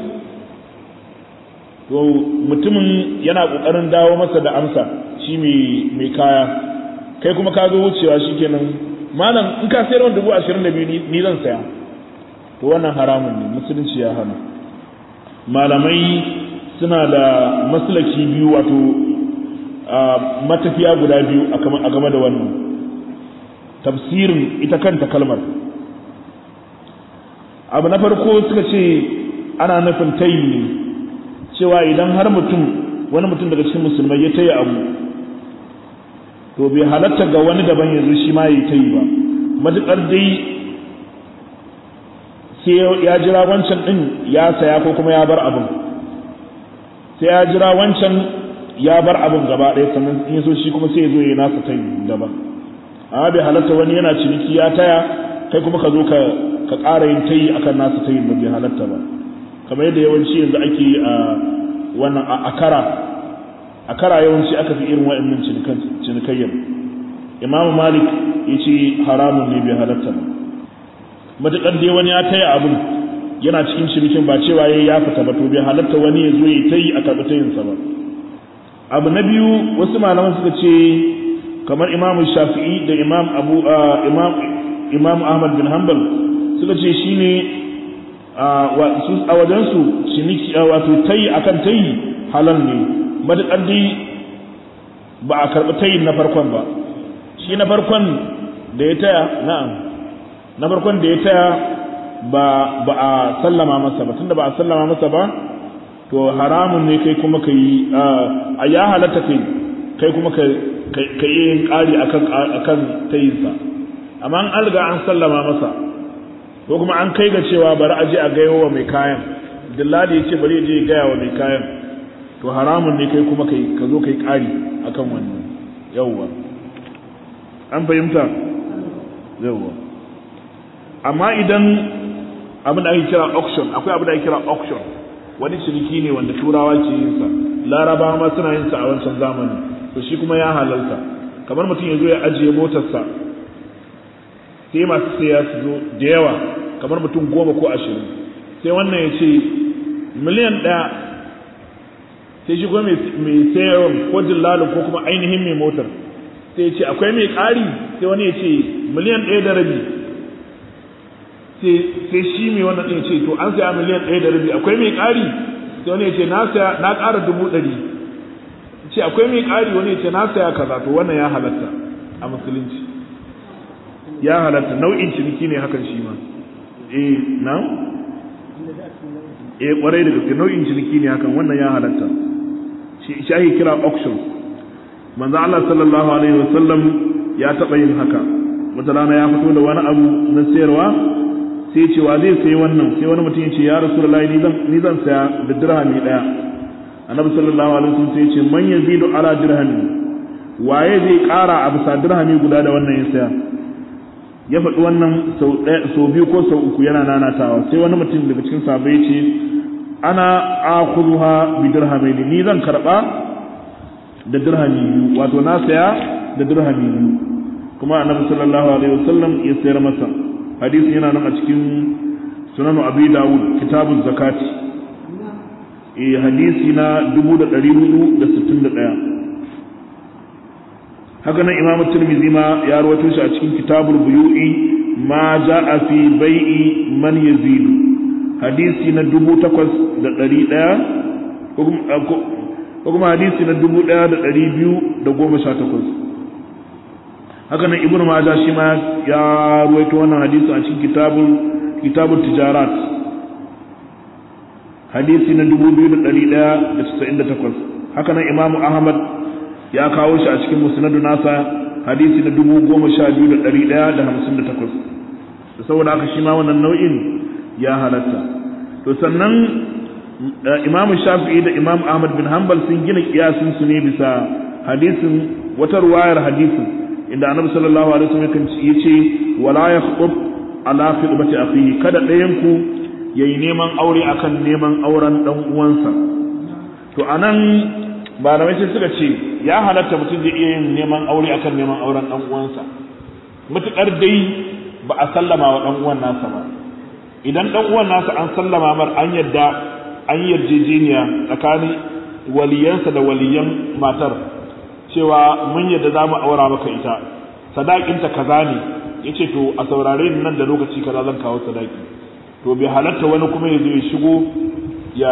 to mutumin yana ƙoƙarin dawo masa da amsa shi mai kaya kai kuma ka zo wucewa shi kenan malam in ka sayar min dubu ashirin da biyu ni zan saya to wannan haramun ne musulunci ya hana malamai suna da maslaki biyu wato matafiya guda biyu a game da wannan tafsirin ita kanta kalmar abu na farko suka ce ana nufin tayi ne cewa idan har mutum wani mutum daga cikin musulmai ya tayi abu to bai halatta ga wani daban yanzu shi ma ya tayi ba matuƙar dai sai ya jira wancan ɗin ya saya ko kuma ya bar abin sai ya jira wancan ya bar abin gaba ɗaya sannan in so shi kuma sai ya zo ya nasa tayi daban amma bai halatta wani yana ciniki ya taya kai kuma ka zo ka ka ƙara yin tayi akan nasu tayi ba bai halatta ba kamar yadda yawanci yanzu ake yi a wannan a akara akara yawanci aka fi irin wa'annan cinikayyar imamu malik ya ce haramun ne bai halatta ba matuƙar dai wani ya taya abin yana cikin cinikin ba cewa ya ya fita ba to bai halatta wani ya zo ya tayi a karɓi tayinsa ba abu na biyu wasu malaman suka ce kamar imam shafi'i da imam abu imam imam ahmad bin hanbal suka ce shine a wajen su ciniki wato tayi akan tayi halal ne madakar dai ba a karɓi tayin na farkon ba shi na farkon da ya taya na'am na farkon da ya taya ba ba a sallama masa ba tunda ba a sallama masa ba to haramun ne kai kuma ka yi a ya halatta kai kai kuma ka ka yi yin ƙari a kan tayinsa amma an riga an sallama masa ko kuma an kai ga cewa bari a je a gaya wa mai kayan dillali ya ce bari ya je ya gaya wa mai kayan to haramun ne kai kuma ka zo kai ƙari a kan wannan yawwa an fahimta yawwa amma idan abin da ake kira auction akwai abin da ake kira auction wani ciniki ne wanda turawa ke yin sa larabawa ma suna yin sa a wancan zamani to shi kuma ya halalta kamar mutum ya zo ya ajiye motarsa sai masu saya su zo da yawa kamar mutum goma ko ashirin sai wannan ya ce miliyan ɗaya sai shi kuma mai sayarwa ko dillalin ko kuma ainihin mai motar sai ya ce akwai mai ƙari sai wani ya ce miliyan ɗaya da rabi sai shi mai wannan ɗin ce to an saya miliyan ɗaya da rabi akwai mai ƙari sai wani ya ce na ƙara dubu ɗari ce akwai mai ƙari wani ya ce na saya kaza to wannan ya halatta a musulunci ya halatta nau'in ciniki ne hakan shi ma eh na eh kwarai da gaske nau'in ciniki ne hakan wannan ya halatta shi shi ake kira auction manzo Allah sallallahu alaihi wasallam ya taɓa yin haka wata rana ya fito da wani abu na sayarwa sai ce wa zai sayi wannan sai wani mutum ya ce ya rasulullahi ni zan ni zan saya da dirhami daya annabi sallallahu alaihi wasallam sai ya ce man yazidu ala dirhami waye zai ƙara a bisa dirhami guda da wannan ya saya ya faɗi wannan sau ɗaya sau biyu ko sau uku yana nanatawa sai wani mutum daga cikin sahabbai ya ce ana akhudha bi dirhamaini ni zan karba da dirhami biyu wato na saya da dirhami biyu kuma annabi sallallahu alaihi wasallam ya sayar masa hadisi yana nan a cikin sunan abi dawud kitabuz zakati eh hadisi na 1461 haka nan imamu tirmidhi ma ya rawaito shi a cikin kitabul buyu'i ma ja'a fi bai'i man yazidu hadisi na 8100 ko kuma hadisi na 1218 haka nan ibnu majah shi ma ya ruwaito wannan hadisi a cikin kitabul kitabut tijarat hadisi na 2198 haka nan imamu ahmad ya kawo shi a cikin musnadu nasa hadisi na dubu goma sha biyu da ɗari ɗaya da hamsin da takwas saboda haka shi ma wannan nau'in ya halatta to sannan imamu shafi'i da imam ahmad bin hanbal sun gina kiyasin su ne bisa hadisin wata ruwayar hadisin inda annabi sallallahu alaihi wasallam ya ce wala yakhub ala khidmati akhihi kada ɗayan ku yayi neman aure akan neman auren dan uwansa to anan malamai sai suka ce ya halatta mutum zai iya yin neman aure akan neman auren dan uwansa mutukar dai ba a sallama wa dan uwan nasa ba idan dan uwan nasa an sallama mar an yadda an yarjejeniya tsakanin waliyansa da waliyan matar cewa mun yadda za mu aura maka ita sadakinta kaza ne ya ce to a saurare ni nan da lokaci kaza zan kawo sadaki to bai halatta wani kuma ya zo ya shigo ya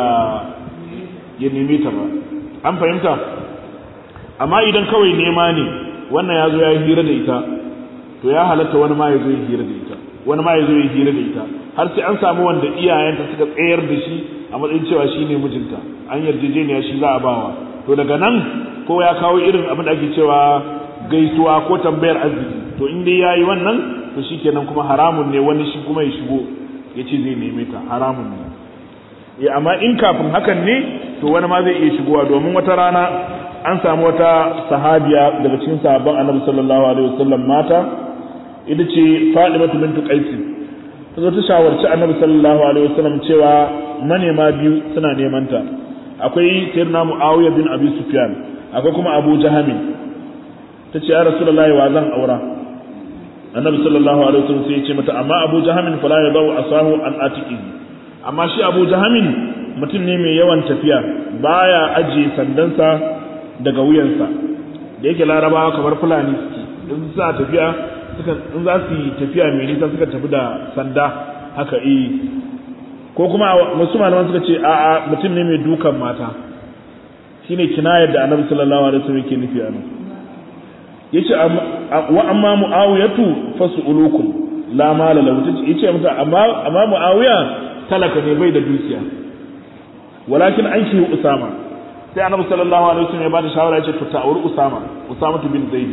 ya neme ta ba an fahimta amma idan kawai nema ne wannan ya zo ya yi hira da ita to ya halatta wani ma ya zo ya hira da ita wani ma ya zo ya hira da ita har sai an samu wanda iyayenta suka tsayar da shi a matsayin cewa shi ne mijinta an yarjejeniya shi za a bawa to daga nan ko ya kawo irin abin da ake cewa gaisuwa ko tambayar arziki to in dai yayi wannan to shikenan kuma haramun ne wani shi kuma ya shigo ya ce zai neme ta haramun ne ya amma in kafin hakan ne to wani ma zai iya shigowa domin wata rana an samu wata sahabiya daga cikin sahabban annabi sallallahu alaihi wasallam mata ita ce Fadimatu bintu Qais ta zo ta shawarci annabi sallallahu alaihi wasallam cewa manema biyu suna neman ta akwai sayyidina Muawiya bin Abi Sufyan akwai kuma Abu Jahami ta ce ya Rasulullahi wa zan aura annabi sallallahu alaihi wasallam sai ya ce mata amma Abu Jahamin fala yadau asahu an atiqi amma shi Abu Jahamin mutum ne mai yawan tafiya baya ajiye sandansa daga wuyansa da yake larabawa kamar fulani suke in za tafiya suka in za su yi tafiya mai nisa suka tafi da sanda haka eh ko kuma wasu malaman suka ce a a mutum ne mai dukan mata shine kinayar da annabi sallallahu alaihi wasallam yake nufi a nan yace wa amma muawiyatu fasulukum la mala lahu yace mata amma amma muawiya talaka ne bai da dukiya walakin an shi usama sai annabi sallallahu alaihi wasallam ya bada shawara yace to ta'awur usama usama bin zaid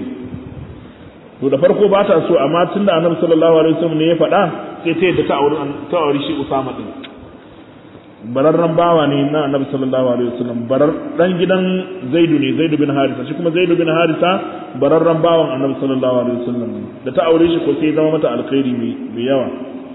to da farko ba ta so amma tunda annabi sallallahu alaihi wasallam ne ya faɗa sai ta yadda ta'awur ta'awur shi usama din bararran bawa ne na annabi sallallahu alaihi wasallam barar dan gidan zaidu ne zaidu bin harisa shi kuma zaidu bin harisa bararran bawan annabi sallallahu alaihi wasallam da ta aure shi ko sai zama mata alkhairi mai yawa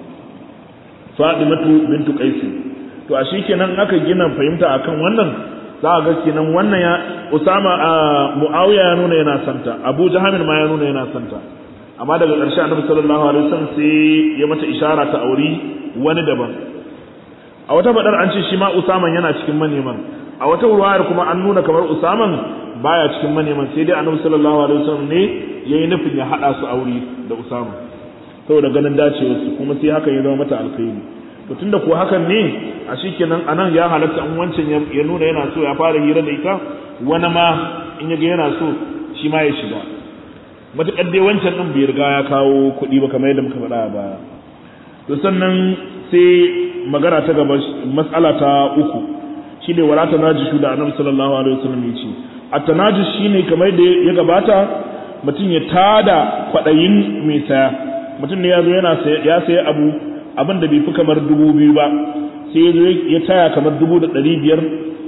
fadimatu bintu qais to a shikenan aka gina fahimta akan wannan za a ga kenan wannan ya usama a muawiya ya nuna yana santa abu jahamin ma ya nuna yana santa amma daga ƙarshe annabi sallallahu alaihi wasallam sai ya mata ishara ta auri wani daban a wata fadar an ce shi ma usaman yana cikin maneman a wata ruwayar kuma an nuna kamar usaman baya cikin maneman sai dai annabi sallallahu alaihi wasallam ne yayi nufin ya hada su aure da usama saboda ganin dacewarsu kuma sai hakan ya zama mata alkhairi to tunda ko hakan ne a shikenan anan ya halatta an wancan ya nuna yana so ya fara hira da ita wani ma in ya ga yana so shi ma ya shiga matuƙar dai wancan ɗin bai riga ya kawo kuɗi ba kamar yadda muka faɗa a baya to sannan sai magana ta gaba matsala ta uku shi ne wala tanajishu da annabi sallallahu alaihi wasallam ya ce at tanajus shine kamar da ya gabata mutum ya tada kwaɗayin mai saya mutum ne ya zo yana ya saya abu abin da bai fi kamar dubu biyu ba sai ya zo ya taya kamar dubu da ɗari biyar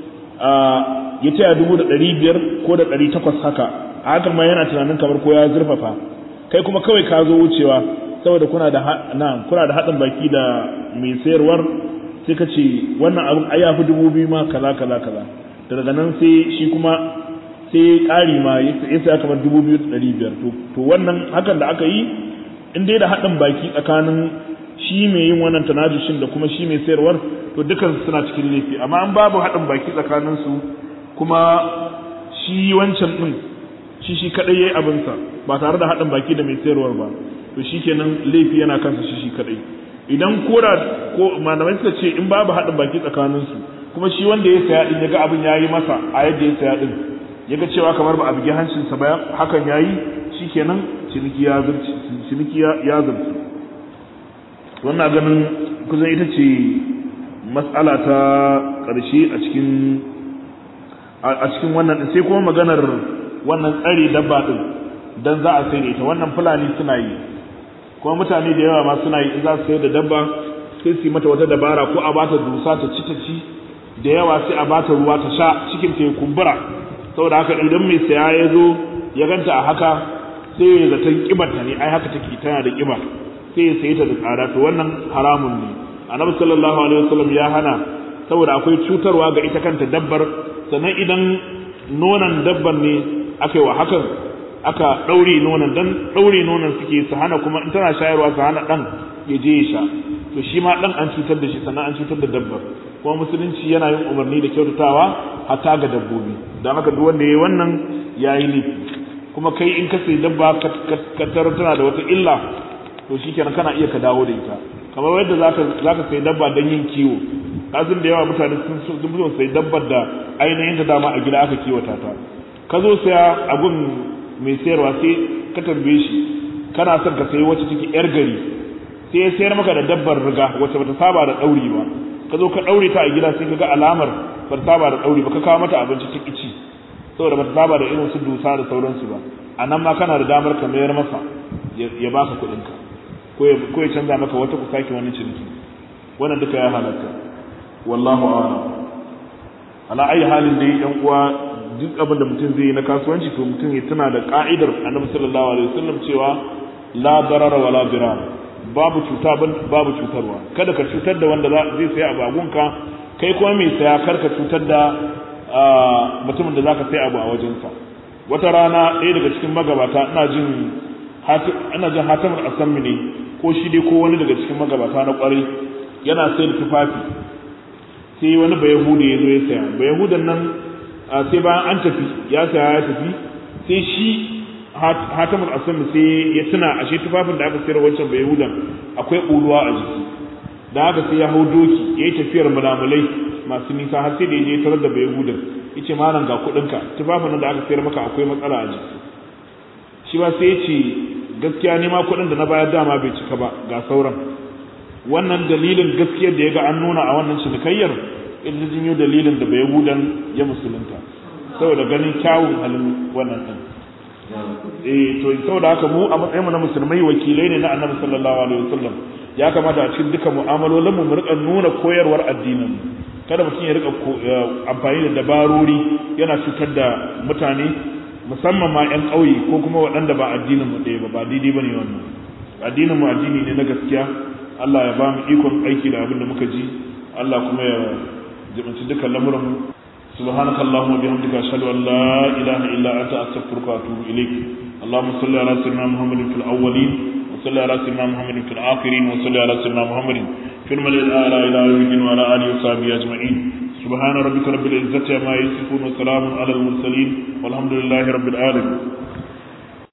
ya taya dubu da ɗari biyar ko da ɗari takwas haka a hakan ma yana tunanin kamar ko ya zurfafa kai kuma kawai ka zo wucewa saboda kuna da na kuna da haɗin baki da mai sayarwar sai ka ce wannan abin ai yafi dubu biyu ma kaza kaza kaza daga nan sai shi kuma sai ƙari ma ya saya kamar dubu biyu da ɗari biyar to wannan hakan da aka yi in dai da haɗin baki tsakanin shi mai yin wannan tanajushin da kuma shi mai sayarwar to dukan suna cikin laifi amma an babu haɗin baki tsakanin su kuma shi wancan ɗin shi shi kaɗai ya yi abinsa ba tare da haɗin baki da mai sayarwar ba to shi kenan laifi yana kansa shi shi kaɗai idan kora ko malamai suka ce in babu haɗin baki tsakanin su kuma shi wanda ya saya ɗin ya ga abin ya yi masa a yadda ya saya ɗin ya ga cewa kamar ba a bugi hancinsa ba hakan ya yi shi kenan ciniki ya zurci ciniki ya zurci wannan ganin kusan ita ce matsala ta ƙarshe a cikin a cikin wannan sai kuma maganar wannan tsare dabba din dan za a sai da ita wannan fulani suna yi kuma mutane da yawa ma suna yi in za su sayar da dabba sai su yi mata wata dabara ko a bata dusa ta ci ta ci da yawa sai a bata ruwa ta sha cikin ta ya kumbura saboda haka idan mai saya ya zo ya ganta a haka sai ya zaton kibar ta ne ai haka take tana da kiba sai ya sayi ta da tsada to wannan haramun ne annabi sallallahu alaihi wasallam ya hana saboda akwai cutarwa ga ita kanta dabbar sannan idan nonon dabbar ne aka yi wa hakan aka ɗaure nonon dan ɗaure nonon suke su hana kuma in tana shayarwa su hana ɗan ya je ya sha to shi ma ɗan an cutar da shi sannan an cutar da dabbar kuma musulunci yana yin umarni da kyautatawa hatta ga dabbobi don haka duk wanda ya yi wannan ya yi laifi kuma kai in ka sai dabba ka tarar tana da wata illa to shi kenan kana iya ka dawo da ita kamar yadda za ka sai dabba don yin kiwo kasin da yawa mutane sun sun sai dabbar da ainihin ta dama a gida aka kiwata ta ka zo saya abun mai sayarwa sai ka tambaye shi kana son ka sayi wacce take yar gari sai ya sayar maka da dabbar riga wacce bata saba da dauri ba ka zo ka daure ta a gida sai ka ga alamar bata saba da dauri ba ka kawo mata abinci ta kici saboda bata saba da irin su dusa da sauransu ba a nan ma kana da damar ka mayar masa ya baka kuɗin ka ko ya canza maka wata ku sake wani ciniki wannan duka ya halatta wallahu a'lam ala ayi halin da yan uwa duk abin da mutum zai yi na kasuwanci to mutum ya tuna da ka'idar annabi sallallahu alaihi wasallam cewa la darara wa la dirar babu cuta babu cutarwa kada ka cutar da wanda zai saya abu agunka kai kuma mai saya kar ka cutar da mutumin da zaka sai abu a wajensa wata rana ɗaya daga cikin magabata ina jin ina jin hatamar asammi ne ko shi dai ko wani daga cikin magabata na kwarai yana sai da tufafi sai wani bayahudi ya zo ya saya bayahudan nan sai bayan an tafi ya saya ya tafi sai shi hatamul asami sai ya tuna ashe tufafin da aka sayar wancan bayahudan akwai ɓuluwa a jiki da haka sai ya hau doki ya yi tafiyar mulamulai masu nisa har sai da ya je tarar da bayahudan ya ce malam ga kuɗinka tufafin da aka sayar maka akwai matsala a jiki shi ba sai ya ce gaskiya ne ma kuɗin da na bayar dama bai cika ba ga sauran wannan dalilin gaskiyar da ya ga an nuna a wannan cinikayyar ita jinyo dalilin da bai hudan ya musulunta saboda ganin kyawun halin wannan din eh to saboda haka mu a matsayin mu na musulmai wakilai ne na annabi sallallahu alaihi wasallam ya kamata a cikin duka mu'amalolin mu mu rika nuna koyarwar addinin kada mutum ya rika amfani da dabarori yana cutar da mutane musamman ma 'yan ƙauye ko kuma waɗanda ba addinin mu ɗaya ba ba daidai bane wannan addinin mu addini ne na gaskiya Allah ya ba mu ikon aiki da abin da muka ji Allah kuma ya jibinci dukkan lamuran mu subhanaka allahumma bihamdika ashhadu an la ilaha illa anta astaghfiruka wa atubu ilaik اللهم صل على سيدنا محمد في الاولين وصل على سيدنا محمد في الاخرين وصل على سيدنا محمد في الملأ الاعلى الى يوم الدين وعلى اله وصحبه اجمعين سبحان ربك رب العزه عما يصفون وسلام على المرسلين والحمد لله رب العالمين